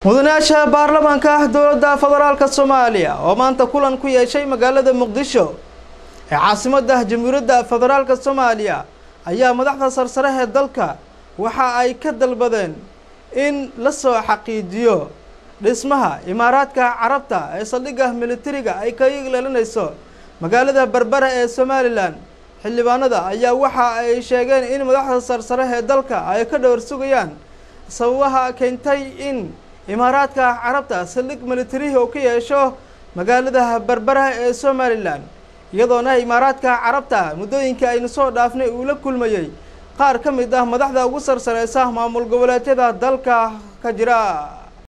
mudanayaasha baarlamaanka dowladda federaalka soomaaliya oo maanta kulan ku yeeshay magaalada muqdisho ee caasimadda jamhuuriyadda federaalka soomaaliya ayaa madaxda sarsare ee dalka waxa ay ka dalbadeen in la soo xaqiijiyo dhismaha imaaraadka carabta ee saldhigga militariga ay ka yeelanayso magaalada berbera ee somalilan xildhibaanada ayaa waxa ay sheegeen in madaxda sarsare ee dalka ay ka dhowr sugayaan sababaha keentay in imaaraadka carabta saldhig militarihi oo ka yeesho magaalada berbera ee somalilan iyadoona imaaraadka carabta muddooyinka aynu soo dhaafnay uu la kulmayey qaar ka mid ah madaxda ugu sarsareysa maamul goboleedyada dalka ka jira